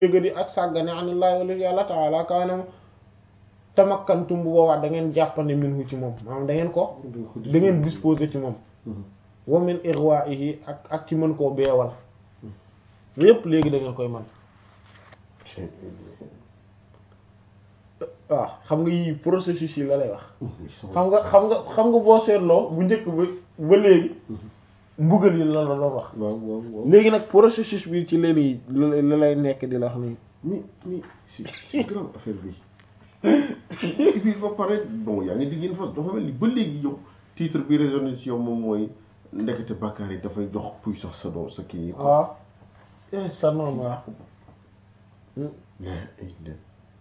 yëgadi ak sàggane anillaahi wala yàlla taala kaanam tamakkantum bu boobaa da ngeen jàppande minhu ci moom maanaam da ngeen ko da ngeen disposer ci moom wa min irwaihi ak ak ci mën koo beewal lépp léegi da ngeen koy man waaw xam nga yii processus yi la lay wax xam nga xam nga xam nga boo seetloo bu njëkk ba ba léegi mbugal yi la la doon wax waaw waaw waaw léegi nag processus bi ci léegi la lay nekk di la wax nii mais mais c'est c'est grave affaire bi fii ba pare bon yaa ngi digg une fois dafa mel ni ba léegi yow titre bi résonné ci yow moom mooy ndekete bàkkaar yi dafay jox puissance sa doom sa kii yi quoi. waaw eh sa noonu waaw mais ay dem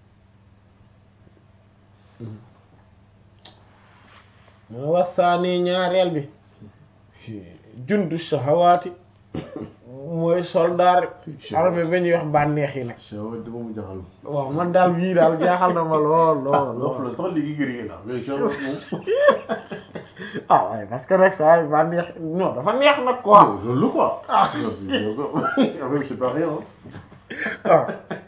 mu ne wasaani ñaareel bi jundu shahawaati mooy soldaar armée ba ñuy wax bànneex yi nag shawa dama mu jaxal waaw man daal bii daal jaaxal na ma lool lool lof lool la sax léegi gëree la mais shawa moom ah waaye parce que rek saa yi bànneex non dafa neex nag quoi loolu quoi Ah. avec c'est pas rien ah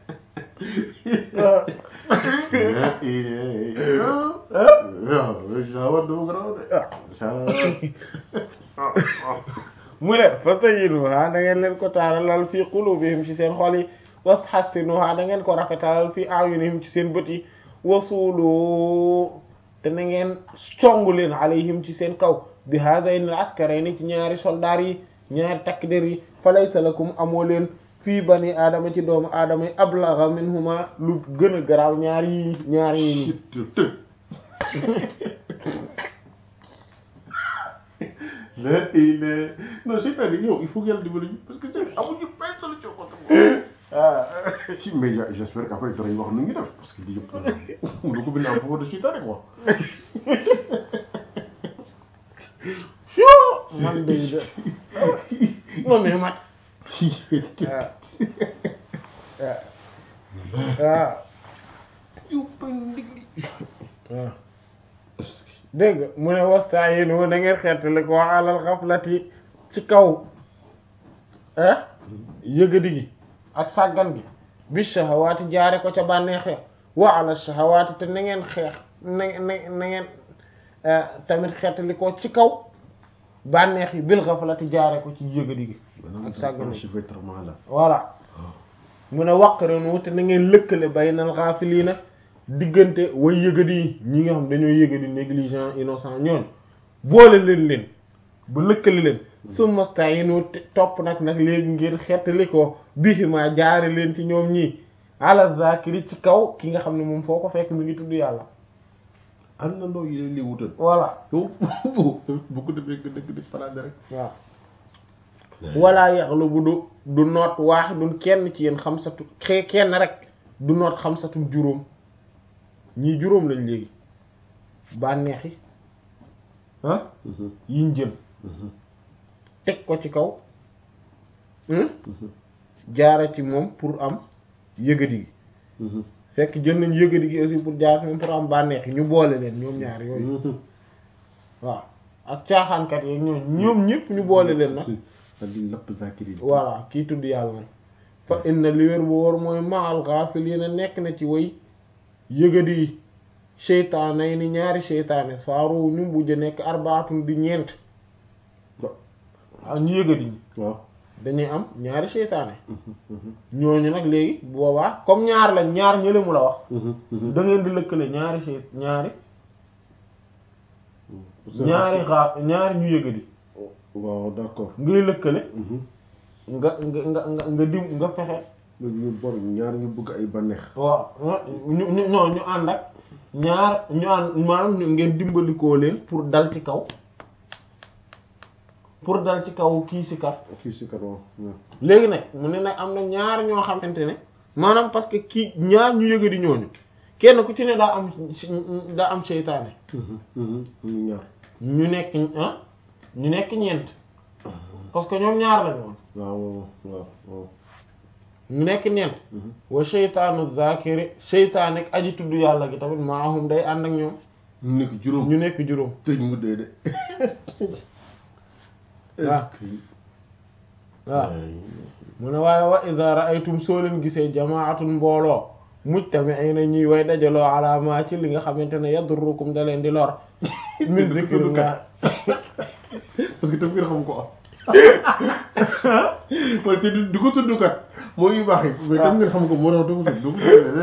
waaw shawa dama garaaw de shawa mu ne fastayinuha da ngeen leen ko taaralal fii qulubihim ci seen xol yi washassinuha da ngeen ko rafetalal fii ayunihim ci seen bët yi wasulu te na ngeen songu leen alayhim ci seen kaw bi hadayn al askarayni ci ñaari soldaar yi ñaari takk der yi fa laysa lakum amoo leen fii bani aadama ci doomu aadama yi ablagha minhuma lu gën a garaaw ñaari yi ñaari yi mais il est non c'est-à-dire yow il faut que yàlla dimbali ñu parce que tey amuñu benn solution contre moi. ah si mais j' j'espère qu'après danañ wax nu ñu def parce que lii yëpp lu ko bind en faveur de seytaane quoi. sure man de de non mais mat ah ah yow bañ ndigli. waaw dégg nga mu ne wastaayinu da ngeen xeetali ko alal xaflati ci kaw ah yëgadi gi ak sàggan gi bi shahawaati jaare ko ca bànneexe wa ala shahawaati te na ngeen xeex na na na ngeen tamit xeetali ko ci kaw bànneex yi bil xaflati jaare ko ci yëgadi gi ak sàggan gi je vais être malade. voilà mu ne waqrinu te na ngeen lëkkale baynal ghafilina diggante way yëgadi yi ñi nga xam dañoo yëgadi négligent innocent ñoon boole leen leen ba lëkkale leen summa sta'inu te topp nag nag léegi ngeen xettali ko bihima jaare leen ci ñoom ñii ala zakiri ci kaw ki nga xam ne moom foo ko fekk mi ngi tudd yàlla ànd na ndoo yi leen li wutal. voilà yow bu ko defee nga dëgg di farade rek. waaw wala yaxlu bu du du noot waaxidun kenn ci yéen xamsatu xee kenn rek du noot xamsatu juróom ñii juróom lañ léegi bànneex yi ah yiñ jël teg ko ci kaw hmm? jaara ci moom pour am yëgadi gi fekk jël nañ yëgadi gi aussi pour jaar ci moom pour am bànneex yi ñu boole leen ñoom ñaar yooyu waaw ak caaxaankat yeeg ñoom ñoom ñëpp ñu boole leen nag daal di lapp zakiri. voilà kii tudd yàlla nag fa inna li wér bu wóor mooy maal ghafilina nekk na ci way yëgadi yi seytaane yi ni ñaari seytaane saaru ñu mujj nekk arbaatun di ñeent ah ñu yëgadi ñi waaw. dañuy am ñaari seytaane ñooñu nag léegi boobaa comme ñaar lañ ñaar ñële mu la wax da ngeen di lëkkale ñaari seyt ñaari ñaari xaar ñaari ñu yëgadi waaw d'accord. ngay lëkkale nga nga nga nga nga dim nga fexe ñu bor ñaar ñu bëgg ay bànneex. waaw ñu ñu ñoo ñu ànd ak ñaar ñu ànd maanaam ñu ngeen dimbalikoo leen pour dal ci kaw pour dal ci kaw kii si kat kii si kat waaw. léegi nag mu ne nag am na ñaar ñoo xamante ne maanaam parce que kii ñaar ñu yëga di ñooñu kenn ku ci ne daa am daa am seytaane ñu ñaar. ñu nekk ah ñu nekk ñeent parce que ñoom ñaar lañu woon waaw waaw waaw. ñu nekk ñeent wa seytaanu zakiri seytaane ak aji tudd yàlla gi tamit maahum day ànd ak ñoom ñu nekk juróom. ñu nekk juróom tëj mu dee de. waaw est-ce que. waaw ay mu ne waaye wa idha ra'aytum soo leen gisee jamaatun mbooloo mujtami'ina ñuy way dajaloo ala ma ci li nga xamante ne yadurrukum da leen di lor min zikrillah parce que tafsir xam ko am wala te du ko tudd kat moo yu baax yi mais tam ngeen xam ko moo tax du ko tudd du ko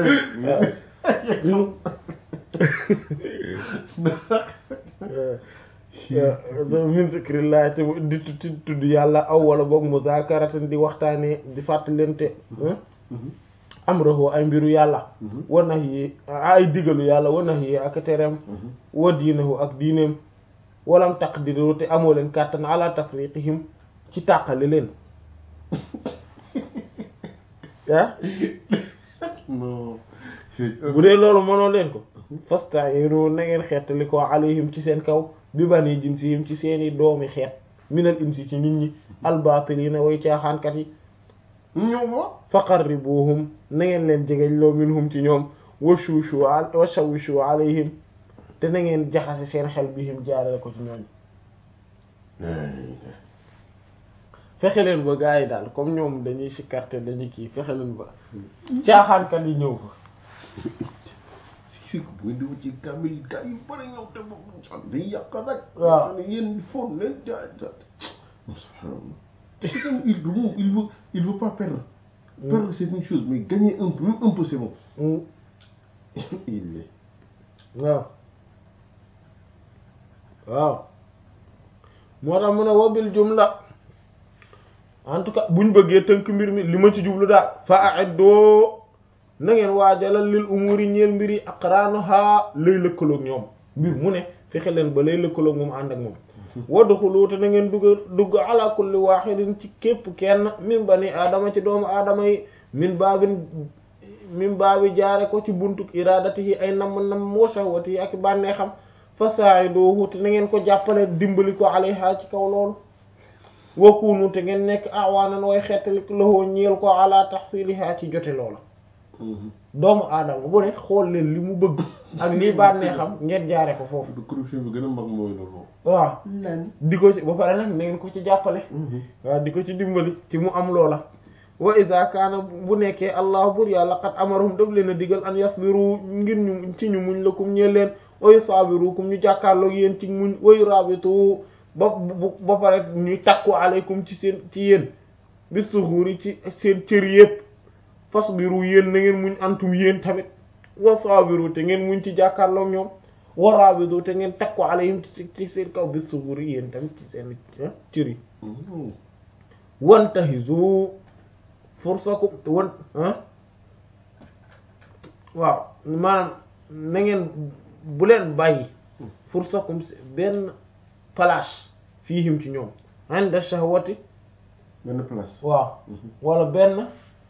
tudd min zikrillah te di tudd yàlla aw wala boog muzakaratan di waxtaanee di fàttalente amrahu ay mbiru yàlla wa nahyi ay digalu yàlla wa nahyi ak tereem wa diinahu ak diineem walam taqdiru te amoo leen kàttan ala tafriqihim ci tàqale leen ah non bu dee loolu mënoo leen ko fasta'iru na ngeen xeetali ko alayhim ci seen kaw bi bani jinsihim ci seeni doomi xeet minal insi ci nit ñi albatilina way caaxaankat yi ñoom wa faqarribuhum na ngeen leen jegeñ loo minhum ci ñoom wa shushu wa shawishu alayhim te na ngeen jaxase seen xel bihim jaarale ko ci ñooñ fexe leen ba gars yi daal comme ñoom dañuy sikkarte dañuy kii fexe leen ba caaxaankat yi ñëw fa si si ko bu ngeen di wut ci kamil gars yu bëri ñëw te boobu sax day yàq rek waaw ne yéen foon leen jaay jaay subhanallah c'est comme il veut il veut il veut pas perdre perdre c'est une chose mais gagner un peu même un peu c'est bon il est waaw waaw moo tax mu ne wabil jumla en tout cas buñ bëggee tënk mbir mi li ma ci jublu daal fa a'iddu na ngeen waajalal lil umuri ñeel mbir yi aqranuha lay lëkkaloog ñoom mbir mu ne fexe leen ba lay lëkkaloog moom ànd ak moom wadxulu te na ngeen dugg dugg ala kulli wahidin ci képp kenn min bani aadama ci doomu aadama yi min baabin min baabi jaare ko ci buntuk iradatihi ay namm namm wa shahwatihi ak bànneexam fa sa'iduhu te na ngeen ko jàppale dimbali ko alayha ci kaw loolu wakunu te ngeen nekk awaanan way xettali loxoo ñeel ko ala tahsiliha ci jote loola doomu aadama bu ne xool leen li mu bëgg ak lii bànneexam ngeen jaare ko foofu de corruption bi gën a mag mooy loolu waaw lan di ko ci ba pare nag na ngeen ko ci jàppale waaw di ko ci dimbali ci mu am loola wa iza kaana bu nekkee allah bur yàlla qad amarahum daf leen a digal an yasbiru ngir ñu ci ñu muñ lakum ñeel leen wa yusabirukum ñu jàkkaarloog yéen ci muñ wa yurabitu ba bu ba pare ñu takku aleykum ci seen ci yéen bi suxuuri ci seen cër yépp fasbiru yéen na ngeen muñ antum yéen tamit wa sabiru te ngeen muñ ci jàkkaarloog ñoom wa rabitu te ngeen takku aleyhim ci ci seen kaw bi suxuuri yéen tamit ci seen cër yi wantahizu fursakum wan ah waaw maanaam na ngeen bu leen bàyyi fursakum benn place fiihim ci ñoom inda shahwati benn place waaw wala benn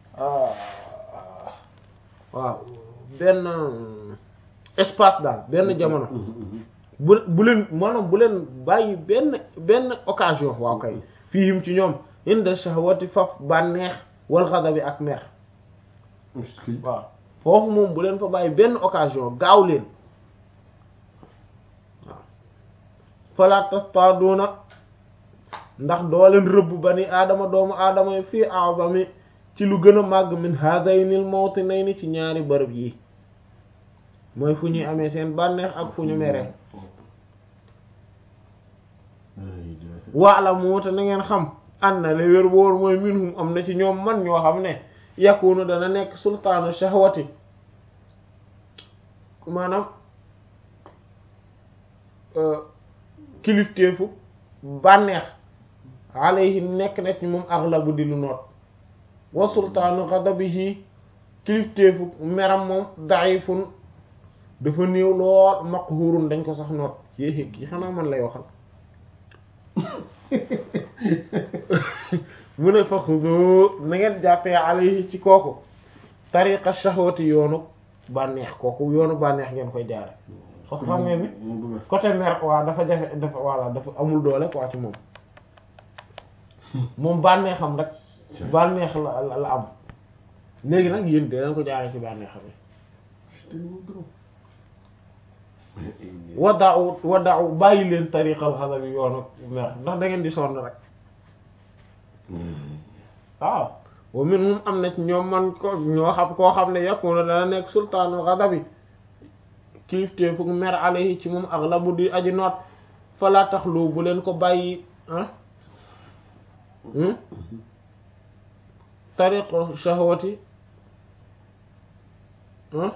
waaw benn espace daal benn jamono bu bu leen maanaam bu leen bàyyi benn benn occasion waaw kay fiihim ci ñoom inda shahwati faf bànneex wal ghadabi ak mer waaw foofu moom bu leen fa bàyyi benn occasion gaaw leen waaw fala tastaduna ndax doo leen rëbb bani aadama doomu aadama yi fii azami ci lu gën a màgg min hadaynil mawtinayni ci ñaari bërëb yi mooy fu ñuy amee seen bànneex ak fu ñu meree waalamu te na ngeen xam an na le wér boor mooy minhum am na ci ñoom man ñoo xam ne yakunu dana nekk sultaanu shahwati maanaam kilifteefu bànneex alayhi nekk na ci moom aghlabu di lu noot wa sultaanu ghadabihi kilifteefu meram moom da'ifun dafa néew lool maqhurun dañ ko sax noot yéexi kii xanaa man lay waxal mu ne fa xudu na ngeen jàppee alayhi ci kooku tariqa shahwati yoonu bànneex kooku yoonu bànneex ngeen koy jaare foofu xam ngeen ni côté mer waaw dafa jafe dafa voilà dafa amul doole quoi ci moom moom bànneexam rek bànneex la la am léegi nag yéen de leen ko jaare ci bànneexam yi waddaaw waddaaw bàyyi leen tariqal xasa bi yoonu mer ndax da ngeen di sonn rek waaw wa minhum am na ci ñoom man ko ñoo xam koo xam ne yakunu dana nekk sultaanul ghadabi kilifte fu mer alayhi ci moom aghlabu di aji noot fala taxlu bu leen ko bàyyi ah tariqu shahwati ah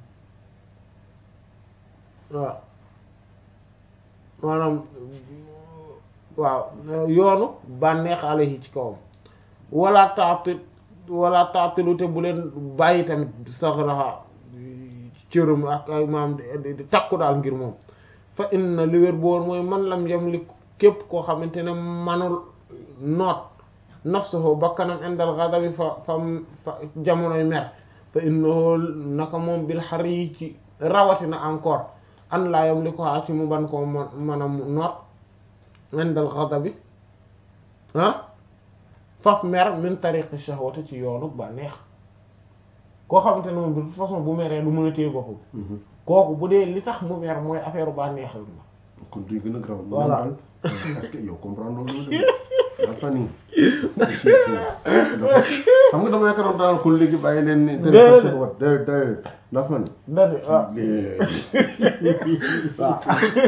waaw maanaam waaw yoonu bànneex alayhi ci kawam wala taati wala taatilu te bu leen bàyyi tamit saxraha cëram ak ay maam di takku daal ngir moom fa inna li wér boor mooy man lam yamlik képp koo xamante ne manul noot nafsuhu bakkanam indal ghadabi fa fa fa jamonoy mer fa innahu naka moom bil xar yi ci rawatina encore an laa yamliku ci mu ban koo man man a noot indal ghadabi ah faf mer min tariqi shahwati ci yoonu ba neex koo xamante ne moom de toute façon bu meree du mën a téye boppam kooku bu dee li tax mu mer mooy affaire ba neexal ma kon duy gën a graw Voilà. est-ce que yow comprendre loolu dafa nii xam nga dama yaakaaroon daan ko léegi bàyyi leen ni Déedéet. tariqa wat déedéet déedéet dafa ni dadi waaw waaw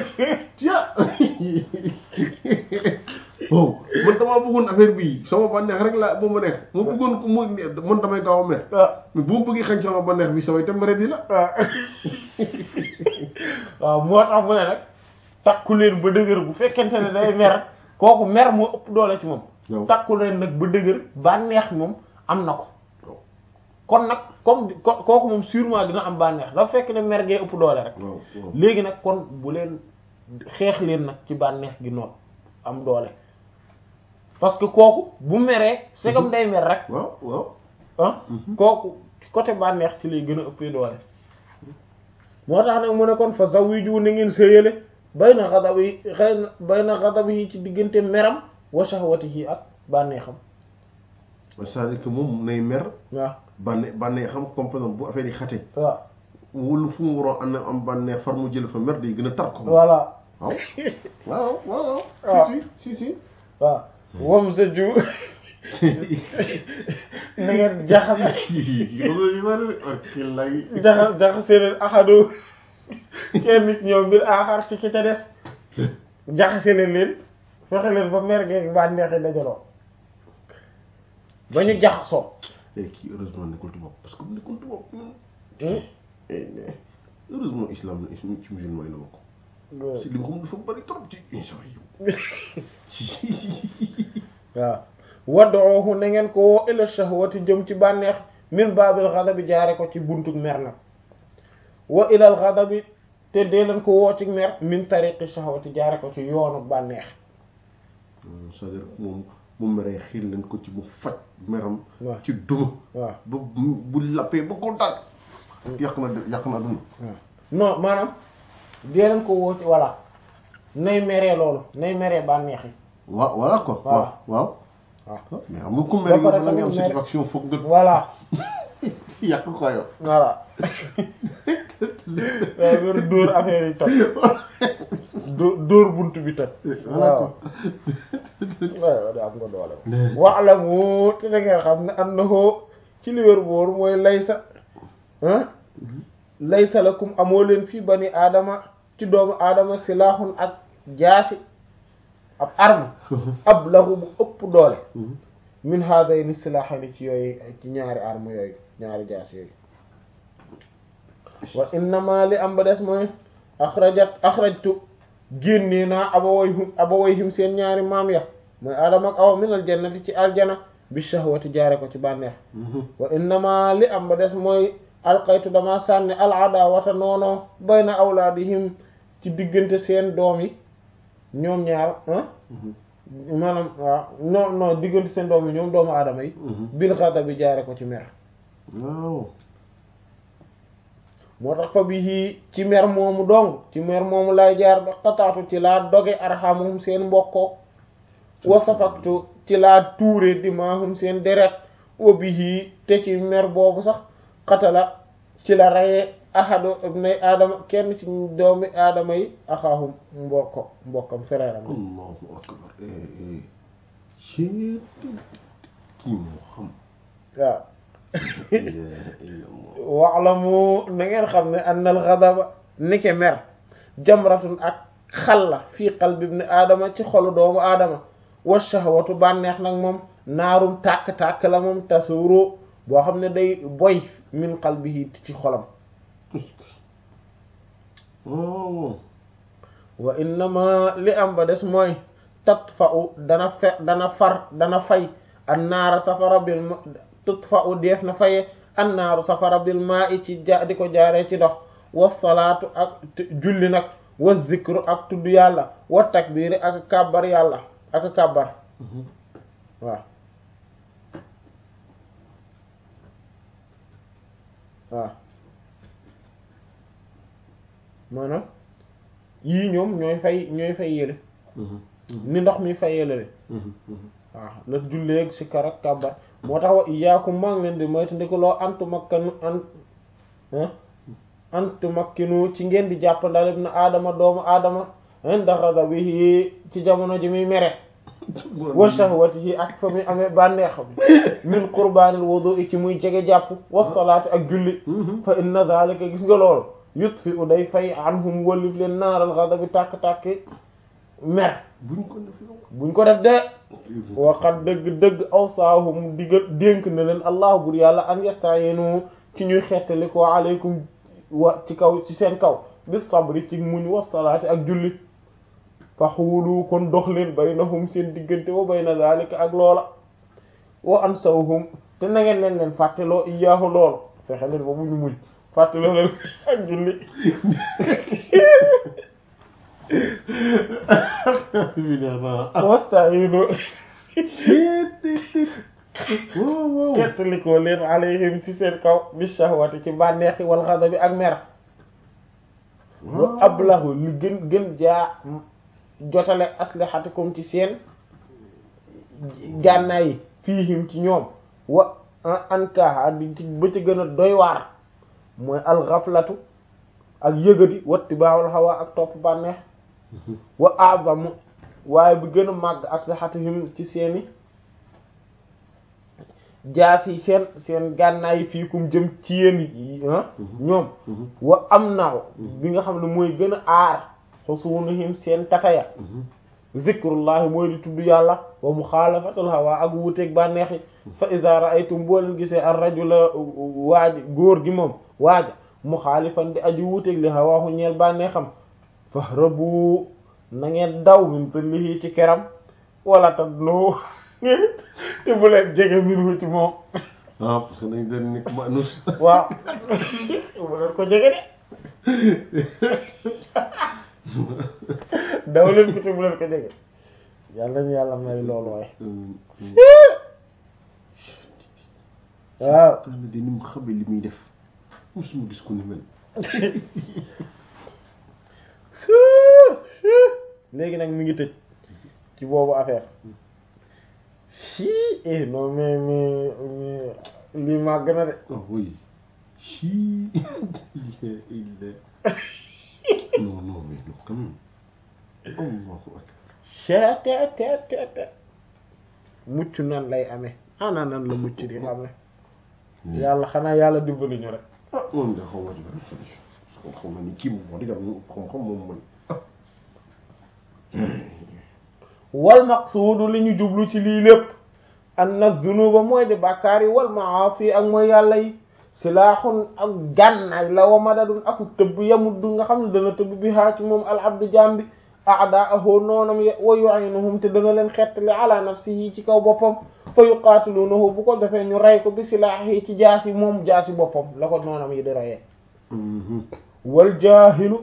oh man damaa bëggoon affaire bii sama bànneex rek la bu ma neex ma bëggoon ko mu man damay gaaw a mer waaw mais bu ma bëggee xañ sama bànneex bi samay tembare di la waaw moo tax mu ne nag takku leen ba dëgër bu fekkente ne day mer kooku mer moo ëpp doole ci moom waaw takku leen nag ba dëgër bànneex moom am na ko kon nag comme ko- kooku moom sûrement dina am bànneex dafa fekk ne mer gee ëpp doole rek waaw waaw léegi nag kon bu leen xeex leen nag ci bànneex gi noonu am doole parce que kooku bu meree c'est comme day mer rek waaw waaw ah kooku côté bànneex ci lay gën a ëppee doole moo tax nag mu ne kon fa zawiju na ngeen séyale bay na xadab yi xëy na bay na xadab yi ci diggante meram wa shahwatihi ak bànneexam c'est-à-dire que moom nay mer waaw bànne bànneex xam comme par exemple bu affaire yi xate waaw wala fu mu waroon am am bànneex far mu jël fa mer day gën a tar ko voilà waaw waaw waaw waaw. si si si si waaw wam sa ju na ngeen jaxase jaxa jaxase leen axadu kenn nit ñoom bir aaxar ci ki ca des jaxase leen leen fexe leen ba mer geeg bànneex yi dajaloo ba ñu jaxasoo kii heureusement nekkul tubaab parce que bu nekkul tubaab Hmm? eh, eh, heureusement islam la islam ci musulman yi la bokk si li nga xam dafa bari trop ci incha waaw wad'uhu na ngeen ko woo ila shahwati jëm ci bànneex min baabil ghadabi jaare ko ci buntuk mer nag wa ilal ghadabi te dee leen ko woo ci mer min tariqi shahwati jaare ko ci yoonu bànneex c'est-à-dire moom mu meree xiir leen ko ci mu faj meram waaw ci duma waaw ba bu bu lappee ba kontaan yàq na de yàq na dund waaw non maanaam dee leen ko woo ci voilà nay meree loolu nay meree bànneex yi waaw voilà quoi Waaw. waaw waaw waaw mais xam nga ku mer Ba pare yow da nga am tamit mer- satisfaction foog nga voilà yàq ko yow voilà waaw wér dóor affaire yi toj dóor dóor bunt bi toj voilà quoi waaw da am nga doole wa'lamu te da ngeen xam ne annahu ci li wér boor mooy laysa ah laysa lakum amoo leen fii bani aadama ci doomu aadama silahun ak jaasi ab arme ab lahu bu ëpp doole min haadayni silahani ci yooyu ci ñaari arme yooyu ñaari jaasi yooyu wa innama li am ba des mooy axrajat axrajtu génnee naa abawayhum abawayhim seen ñaari maam ya mooy aadama ak awa min aljannati ci aljana bi shahwati jaare ko ci bànneex wa innama li am ba des mooy alqaytu dama sànni al adawata noonoo bayna awlaadihim ci diggante seen doom yi ñoom ñaar ah maanaam waaw non non diggante seen doom yi ñoom doomu aadama yi bil ghadabi jaare ko ci mer waaw moo tax fa bi ci mer moomu dong ci mer moomu lay jaar ba xataatu ci laa doge arhamum seen mbokkoo wa safaktu ci laa tuure dimaahum seen deret wa bihi te ci mer boobu sax xatala ci la rayee ahadu ibnay aadama kenn ci doomi aadama yi axaahum mbokko mbokkam fereeram allahu akbar eh eh Cheet kii moo xam waaw wa'lamu na ngeen xam ne anna al ghadaba nike mer jamratun ak xal la fii qalbi ibn aadama ci xolu doomu aadama wa shahwatu bànneex nag moom naarum tàkk-tàkk la moom tasuru boo xam ne day boy min qalbihi ci xolam wa innama li am ba des mooy tatfa'u dana fe dana far dana fay an naara safara bil ma tatfa'u def na faye an naaru safara bil maa'i ci ja di ko jaaree ci dox wa salaatu ak julli nag wa zikru ak tudd yàlla wa takbiiri ak kàbbar yàlla ak kàbbar waaw waaw maanaam yii ñoom ñooy fay ñooy fay yële ni ndox mi fay yële waaw la julleeg si karak kàbbar moo tax wa iyaakum maa ngi leen di moytu ndi ko loo antu makkanu an antu makkinu ci ngeen di jàpp ndalib na aadama doomu aadama inda ghadabihi ci jamono ji muy mere wa shahwatihi ak fa muy amee bànneex min qurbaanil wudu'i ci muy jege jàpp wa salaati ak julli fa inna dhalika gis nga loolu yutfi u day fay anhum wallif leen naaral ghadabi tàkk-tàkk mer buñ ko def buñ ko def de waxat dëgg-dëgg awsaahum diggal dénk na leen allah bur yàlla an yasta'inu ci ñuy xettali ko aleykum wa ci kaw ci seen kaw bis sabri ci muñ wa salaati ak julli fa xuulu kon dox leen baynahum seen diggante wa bayna zalika ak loola wa ansawhum te na ngeen leen leen fàtteloo iyaahu loolu fexe leen ba mu ñu muñ fàtteloo leen ak julli wasta'inu kettalikoo leen alayhim ci seen kaw bi shahwati ci bànneexi wal ghadabi ak mer wa ablahu li gën gën jaa jotale aslihatikum ci seen gànnaay yi fiihim ci ñoom wa ankaha di ci ba ci gën a doy waar mooy alxaflatu ak yëgadi wattibaawul hawa ak topp bànneex wa azamu waaye bi gën a màgg aslihatihim ci seeni jaas yi seen seen gànnaay yi fii kum jëm ci yéen ñoom wa am naaw bi nga xam ne mooy gën a aar xusunihim seen tataya zikrullahi mooy di tudd yàlla wa muxaalafatul hawa ak wuuteeg bànneex yi fa iza ra'aytum boo leen gisee ar rajula waaj góor gi moom waaja muxaalifan di aju wuuteeg li hawaahu ñeel bànneexam fahrabu na ngeen daw min zillihi ci keram wala tadnu te bu leen jege minhu ci moom ah parce que dañ doon nekk manus waaw bu leen ko jege de daw leen ko te bu leen ko jege yàlla ñu yàlla may loolu waaye waaw tax na di ni mu xamee li muy def musuma gis ko ni mel léegi nag mi ngi tëj ci boobu affaire si eh non mais mais mais lii màgg na de ah oui si il est il est non non mais non quand même allahu akbar chet te te te te mucc nan lay amee ana nan la mucc di amee yàlla xanaa yàlla dimbali ñu rek ah moom de xaw ma ci benn solution xam nga ni kii moom wax dëgg yàlla xam-xam moom mooy wal maqsuudu li ñu jublu ci lii lépp anna zunuba mooy di bàkkaar yi wal maasi ak mooy yàlla yi silaaxun ak gànnaay la wa madadun aku tëbb yamuddu nga xam ne dana tëbb bi haa ci moom al abdu jambi a'daahu noonam wa yu'inuhum te dana leen xettali ala nafsihi ci kaw boppam fa yuqaatilunahu bu ko defee ñu rey ko bi silaahi ci jaasi moom jaasi boppam la ko noonam yi di reyee wal jaahilu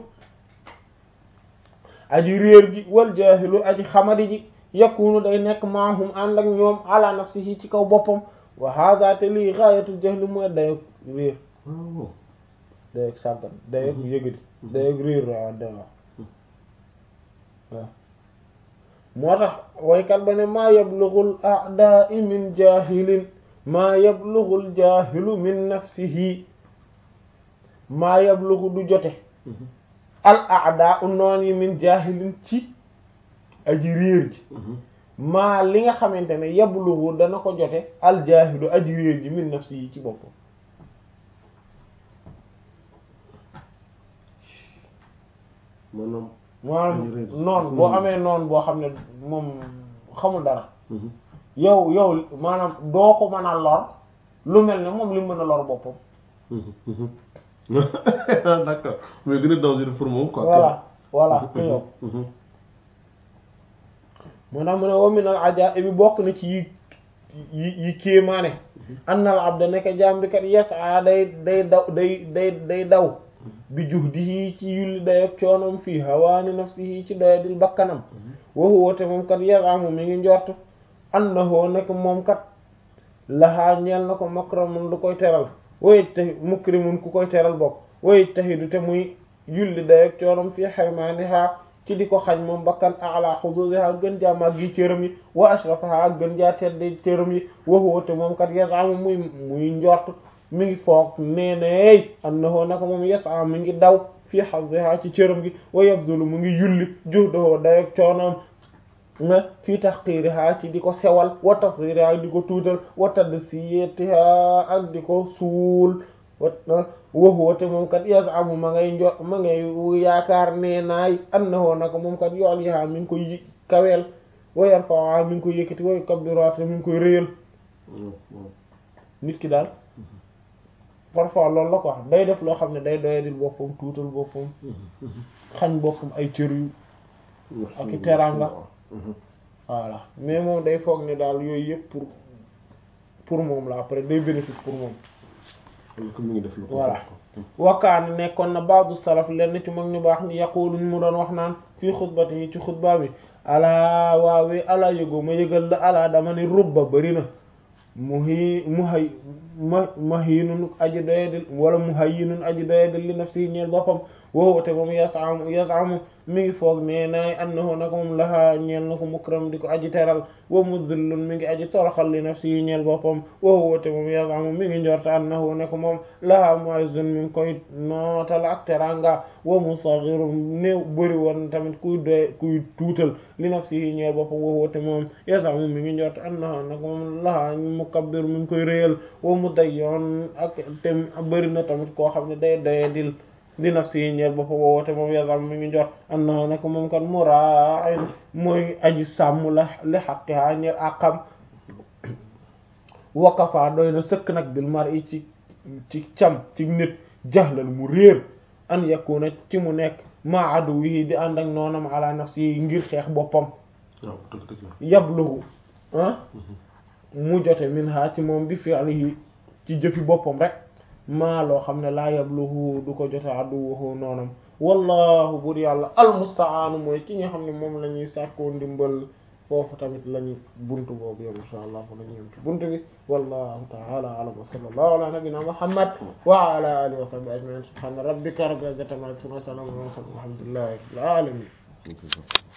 aji réer ji wal jaahilu aji xamadi ji yakunu day nekk maahum ànd ak ñoom ala nafsihi ci kaw boppam wa hada te lii gaayatul jahli mooy dayog réer waaw dayog sàggan dayog yëgadi dayog réer waaw da waaw waaw moo tax waykat ba ne maa yablughul a'da'i min jahilin maa yablughul jahilu min nafsihi maa yablughu du jote al a'da'u noon yi min jahilin ci aji réer ji maa li nga xamante ne yabluhu dana ko jote aljaahidu aji réer ji min nafsi yi ci boppam maanaam maanaam Aji réer. noon boo amee noon boo xam ne moom xamul dara yow yow maanaam doo ko mën a lor lu mel ne moom li mu mën a lor boppam d'accord mais gën a dangereux pour moom quoi voilà voilà que yow moo tax mu ne wa minal ajaa'ibi bi bokk na ci yi yi yi kéemaane annal abda nekk jaam bi kat yas'a day day daw day day day daw bi juhdihi ci yulli dayoog coonom fii hawaani nafsihi ci doyadil bakkanam wa huwa te moom kat yazamu mi ngi njort annahu nekk moom kat lahaa ñeel na ko makramun lu koy teral way tahi mukrimun ku koy teral bokk way tahidu te muy yulli dayoog coonom fii xarmaaniha ci di ko xañ moom bakkan ala xududiha gën jaa màgg yi cëram yi wa ashrafaha gën jaa tedde cëram yi wa huwa te moom kat yazamu muy muy njort mi ngi foog nee nay annahu naka moom yasa mi ngi daw fii hazziha ci cëram gi wa yabdulu mu ngi yulli juhdahu dayoog coonoom nga fii tahqiriha ci di ko sewal wa tasghiriha di ko tuutal wa tadsiyatiha ak di ko suul wa huwa te moom kat yasamu ma ngay njo ma ngay yaakaar nee naay annahu naka moom kat yu'liha mi ngi koy kaweel wa yarfa'uha mi ngi koy yëkkati wa yukabbiruha te mi ngi koy réyal nit ki daal parfois loolu la ko wax day def loo xam ne day doyadil boppam tuutal boppam xañ boppam ay cër yu ak i teraanga voilà mais moom day foog ne daal yooyu yëpp pour pour moom la après day bénéfice pour moom mi ngi def lu ko voilà wakkaani nekkoon na baadu salaf lenn ci mag ñu baax ni yaqulu ñu mu doon wax naan fii xutbati yi ci xutba bi alaa waawee alaa yëgoo ma yëgal la alaa dama ni rubba bari na mu hi mu hay ma mahinun aji doyadil wala mu hayyinun aji doyadil li nafsi ñeel boppam woowu te moom yasamu yasamu mi ngi foog nee naay annahu naka moom lahaa ñeel na ko mukram di ko aji teral wa mudillun mi ngi aji toroxal li nafsi ñeel boppam woowu te moom yasamu mi ngi njorta annahu ne ko moom lahaa mu'izzun mi ngi koy nootal ak teranga wa musaghirun néew bëri woon tamit kuy doy kuy tuutal li nafsi ñeel boppam woowu te moom yasamu mi ngi njorta annahu naka moom lahaa mukabbir mi ngi koy réyal wa mudayyon ak te bëri na tamit koo xam ne day doyadil li nafsi yi ñeel boppa woowote moom yasam mi ngi njot anna nag moom kan mura'in mooy aji sàmm la li haqqiha ñeel àqam wakafa doy na sëkk nag bil mar'i ci ci cam ci nit jahlal mu réer an yakuna ci mu nekk ma aduwihi di ànd ak noonam ala nafsi yi ngir xeex boppam waaw dëgg dëgg la yabluhu ah mu jote min ha ci moom bi fi'lihi ci jëfi boppam rek maa loo xam ne laa yabluhu du ko jote aduwuhu noonam wallahu bur yàlla almustaanu mooy ki nga xam ne moom la ñuy sàkkoo ndimbal foofu tamit lañu buntu boobu yow insha allah fa la ñu yem ci buntu bi wallahu ta'ala a'lam wa sallallahu ala nabiyyina muhammad wa ala alihi wa sahbihi ajma'in subhana rabbika rabbil izzati amma yasifun wa salamun ala al mursalin walhamdulillahi rabbil alamin